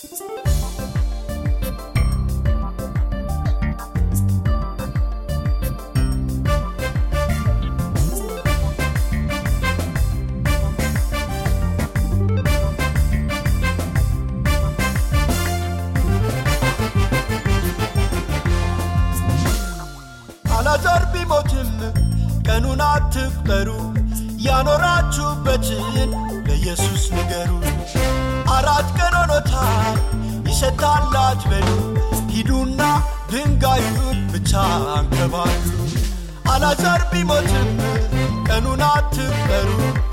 አላዛር ቢሞትም ቀኑን አትቁጠሩ፣ ያኖራችሁበትን ለኢየሱስ ንገሩ። አራት ቀን ሆኖታል ይሸታል አትበሉ፣ ሂዱና ድንጋዩን ብቻ አንከባሉ። አላዛር ቢሞትም ቀኑን አትቁጠሩ፣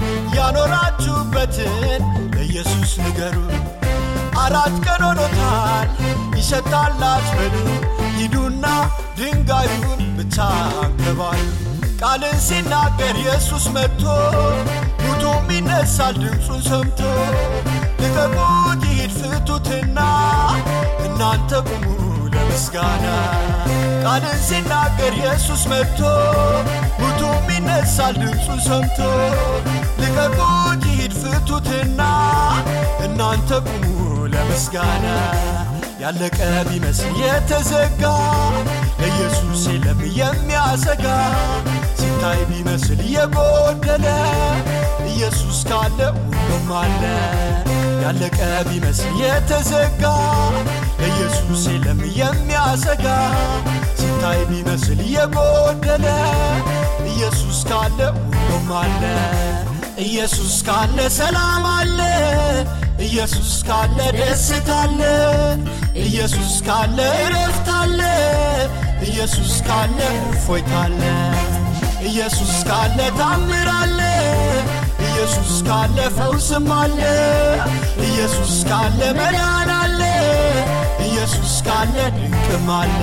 ያኖራችሁበትን ለኢየሱስ ንገሩ። አራት ቀን ሆኖታል ይሸታል አትበሉ፣ ሂዱና ድንጋዩን ብቻ አንከባሉ። ቃልን ሲናገር ኢየሱስ መጥቶ ሙቱም ይነሳል ድምፁን ሰምቶ ልቀቁት ይሂድ ፍቱትና እናንተ ቁሙ ለምስጋና ቃልን ሲናገር ኢየሱስ መጥቶ ሙቱም ይነሳል ድምፁን ሰምቶ ልቀቁት ይሂድ ፍቱትና እናንተ ቁሙ ለምስጋና ያለቀ ቢመስል የተዘጋ ለኢየሱስ የለም የሚያሰጋ ሲታይ ቢመስል የጎደለ ኢየሱስ ካለ ሁሉም አለ። ያለቀ ቢመስል የተዘጋ ለኢየሱስ የለም የሚያሰጋ ሲታይ ቢመስል የጎደለ ኢየሱስ ካለ ሁሉም አለ። ኢየሱስ ካለ ሰላም አለ። ኢየሱስ ካለ ደስታ አለ። ኢየሱስ ካለ እረፍት አለ። ኢየሱስ ካለ እፎይታ አለ። ኢየሱስ ካለ ታምር አለ። ኢየሱስ ካለ ፈውስም አለ። ኢየሱስ ካለ መዳን አለ። ኢየሱስ ካለ ድንቅም አለ።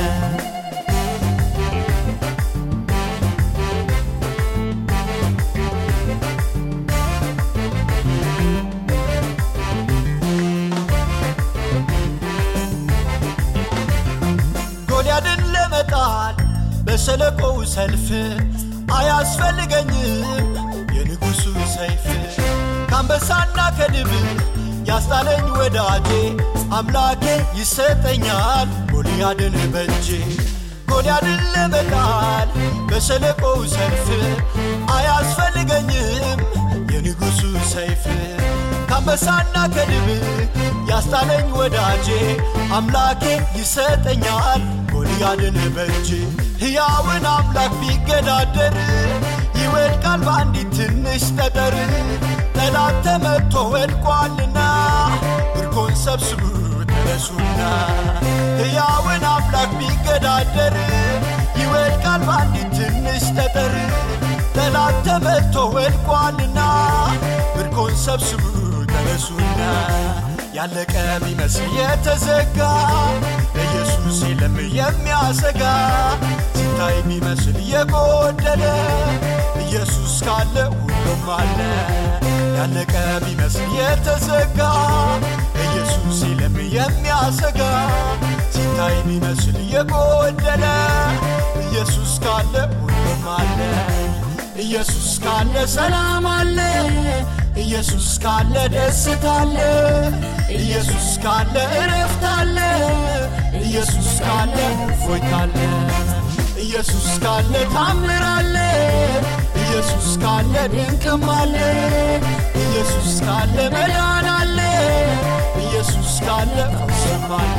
ጎልያድን ለመጣል በሸለቆው ሰልፍ አያስፈልገኝም የንጉሡ ሰይፍ ከአንበሳና ከድብ ያስጣለኝ ወዳጄ አምላኬ ይሰጠኛል ጎልያድን በእጄ ጎልያድን ለመጣል በሸለቆው ሰልፍ አያስፈልገኝም የንጉሡ ሰይፍ ከአንበሳና ከድብ ያስጣለኝ ወዳጄ አምላኬ ይሰጠኛል ጎልያድን በእጅ ሕያውን አምላክ ቢገዳደር ይወድቃል በአንዲት ትንሽ ጠጠር ጠላት ተመቶ ወድቋልና ምርኮን ሰብስቡ ተነሱና ሕያውን አምላክ ቢገዳደር ይወድቃል በአንዲት ትንሽ ጠጠር ጠላት ተመቶ ወድቋልና ምርኮን ሰብስቡ ተነሱና ያለቀ ቢመስል የተዘጋ ለኢየሱስ የለም የሚያሰጋ ሲታይ ቢመስል የጎደለ ኢየሱስ ካለ ሁሉም አለ። ያለቀ ቢመስል የተዘጋ ለኢየሱስ የለም የሚያሰጋ ሲታይ ቢመስል የጎደለ ኢየሱስ ካለ ሁሉም አለ። ኢየሱስ ካለ ሰላም አለ። ኢየሱስ ካለ ደስታ አለ። ኢየሱስ ካለ እረፍት አለ። ኢየሱስ ካለ እፎይታ አለ። ኢየሱስ ካለ ታምር አለ። ኢየሱስ ካለ ድንቅም አለ። ኢየሱስ ካለ መዳን አለ። ኢየሱስ ካለ ፈውስም አለ።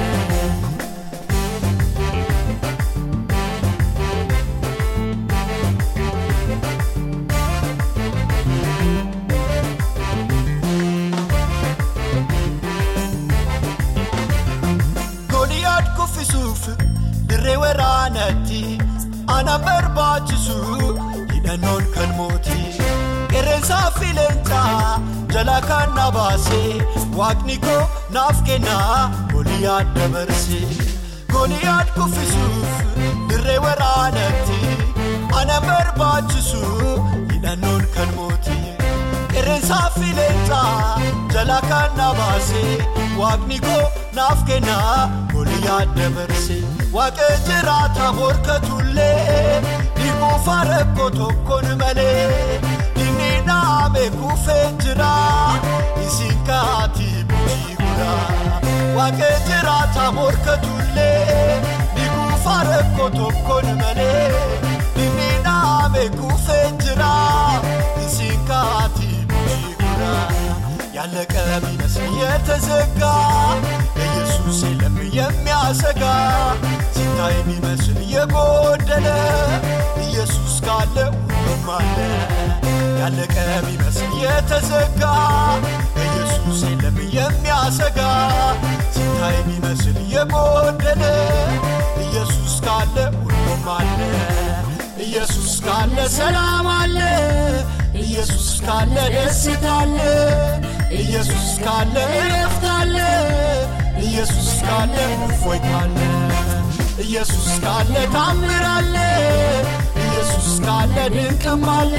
ጎልያድ kuffisuuf dirree waraanatti ana barbaachisu hidhannoon kan mootii qeerransaa fi leencaa jalaa kan na baase waaqni koo naaf kennaa gooliyaad dabarse gooliyaad kuffisuuf dirree waraanatti ana barbaachisu hidhannoon kan mootii qeerransaa fi leencaa jalaa kan na baase waaqni koo naaf kennaa gooliyaad dabarse waaqa jiraata morkatullee dhiquufa rakkoo tokkoon malee inni dhaame kuufee jira isin kaatii bulchii guraa Waaqee jiraata morkatullee ni kuufa rakkoo tokkoon malee inni dhaame kuufee jira isin kaati bu'ee ያለቀ ቢመስል የተዘጋ ኢየሱስ የለም የሚያሰጋ ሲታይ ቢመስል የጎደለ ኢየሱስ ካለ ሁሉም አለ ያለቀ ቢመስል የተዘጋ ኢየሱስ የለም የሚያሰጋ ሲታይ ቢመስል የጎደለ ኢየሱስ ካለ ሁሉም አለ ኢየሱስ ካለ ሰላም አለ ኢየሱስ ካለ ደስታ አለ ኢየሱስ ካለ እረፍት አለ ኢየሱስ ካለ እፎይታ አለ ኢየሱስ ካለ ታምር አለ ኢየሱስ ካለ ድንቅም አለ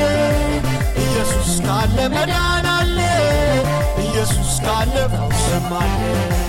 ኢየሱስ ካለ መዳን አለ ኢየሱስ ካለ ፈውስም አለ